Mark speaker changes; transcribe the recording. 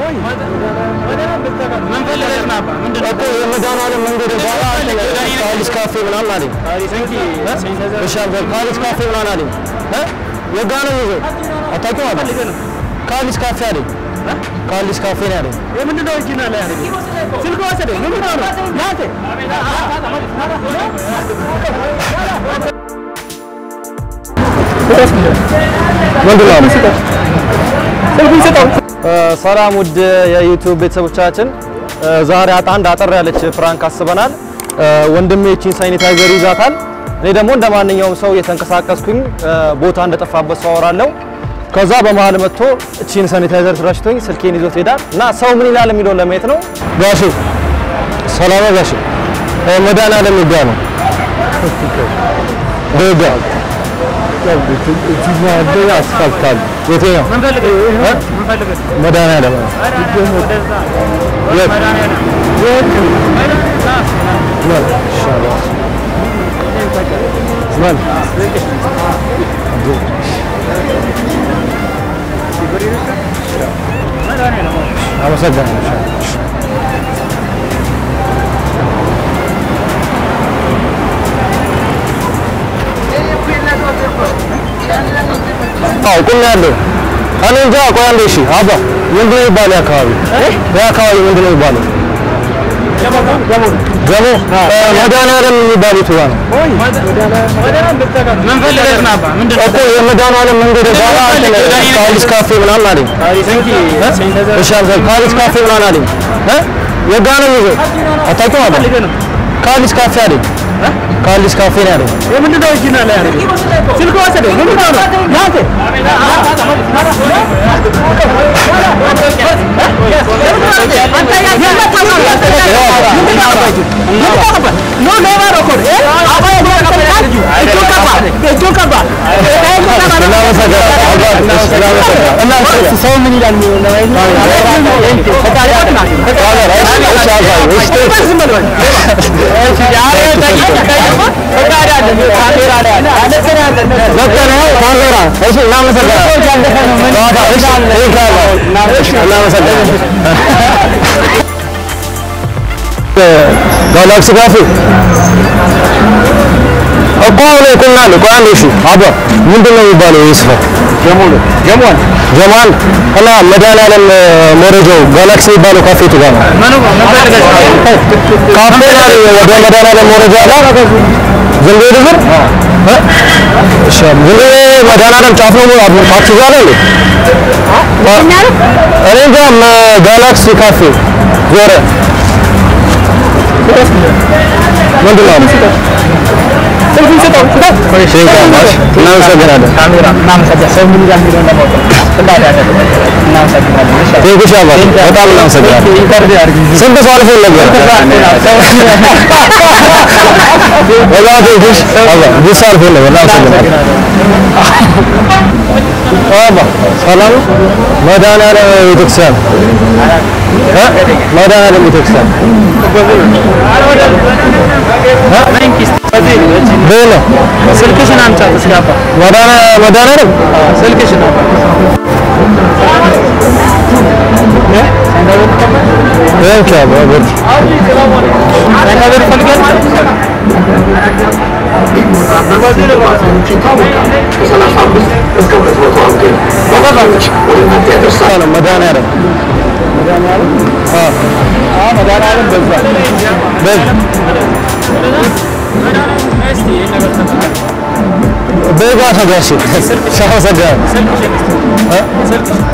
Speaker 1: ምን ፈልገህ ነው አባ? ምንድን ነው?
Speaker 2: እኮ የመድኃኒዓለም መንገድ በኋላ ካሊስ ካፌ ምናምን አለኝ። እሺ አልኩህ። ካሊስ ካፌ ምናምን አለኝ። እ? የጋ ነው ይዘው አታውቂውም አለ። ካሊስ ካፌ አለኝ። ካሊስ ካፌ ነው ያለኝ።
Speaker 1: ምንድን ነው እጅ ላይ ያደረገው? ስልክ ወሰደ። ምን ሆነህ ነው? ናቴ
Speaker 2: ምንድን ነው?
Speaker 1: ስልኩን ስጠው።
Speaker 2: ሰላም ውድ የዩቲዩብ ቤተሰቦቻችን፣ ዛሬ አጣ አንድ አጠር ያለች ፕራንክ አስበናል። ወንድሜ እቺን ሳኒታይዘር ይዛታል። እኔ ደግሞ እንደ ማንኛውም ሰው እየተንቀሳቀስኩኝ ቦታ እንደጠፋበት ሰው አወራለሁ። ከዛ በመሀል መጥቶ እቺን ሳኒታይዘር ስራሽቶኝ ስልኬን ይዞት ሄዳል እና ሰው ምን ይላል የሚለውን ለማየት ነው። ጋሼ ሰላም ነው ጋሼ። መድኃኒዓለም ይጋ ነው ደጋ አስፋልት የትኛው
Speaker 1: ምን ፈልገህ ነው? ምን ፈልገህ ነው?
Speaker 2: መድኃኒዓለም ነው።
Speaker 1: ወደዛ
Speaker 2: የት?
Speaker 1: መድኃኒዓለም
Speaker 2: ምን? ይሻላል። ምን? አመሰግናለሁ። አዎ ቁሜያለሁ። እኔ እንጃ። ቆይ አንዴ እሺ። አባ ምንድን ነው የሚባለው የአካባቢ የአካባቢ ምንድን ነው የሚባለው? ገሞ መድኃኒዓለም የሚባለው የቱ ጋር ነው?
Speaker 1: ምን ፈልገህ ነው አባ? ምንድን ነው?
Speaker 2: እኮ የመድኃኒዓለም መንገድ በኋላ ካሊስ ካፌ ምናምን አለኝ። እሺ አልኩህ። ካሊስ ካፌ ምናምን አለኝ። እ? የጋ ነው ይዘው አታውቂውም አባ?
Speaker 1: ፈልገህ ነው?
Speaker 2: ካሊስ ካፌ አለኝ። ካሊስ ካፌ ነው ያለኝ።
Speaker 1: ምንድን ነው እጅ ላይ ያደረገው? ስልክ ወሰደ። ምን ሆነህ ነው? ናቴ ሰው ምን ይላል?
Speaker 2: ጋላክሲ ካፌ እኮ አሁን ቁናል እኮ አንዴ እሺ አባ ምንድን ነው የሚባለው ይህ ስፍራ ጀማል ጀማል እና መድኃኒዓለም መረጃው ጋላክሲ የሚባለው ካፌ የቱ ጋር ነው ካፌ ላይ ወደ መድኃኒዓለም መረጃ አለ ዝም ብሎ ድብር እሺ ዝም ብሎ መድኃኒዓለም ጫፍ ነው አብ ታክሲ ጋር ነው እኔ እንጃ መ- ጋላክሲ ካፌ ዞረ ምንድን ነው
Speaker 1: ስልኩን ስጠው።
Speaker 2: እሺ ጋማሽ እናመሰግናለን ቴንክሽ አባት በጣም እናመሰግናለን ስንት ሰው አልፎ ነበር በጣም ቴንክሽ አባት ብዙ ሰው አልፎ ነበር እናመሰግናለን አባ ሰላም ነው? መድኃኒዓለም ቤተክርስቲያን እ? መድኃኒዓለም ቤተክርስቲያን በለ
Speaker 1: ስልክሽን አምጫት እስኪ አባ።
Speaker 2: መድኃኒዓለም መድኃኒዓለም
Speaker 1: ስልክሽን
Speaker 2: ቴንክ አባ ብር
Speaker 1: ነገር ፈልገን
Speaker 2: ነው መድኃኒዓለም አዎ
Speaker 1: መድኃኒዓለም በዛ
Speaker 2: በግ በግ አሰጋሽ ሻው ሰጋ
Speaker 1: ስልክሽን
Speaker 2: እ?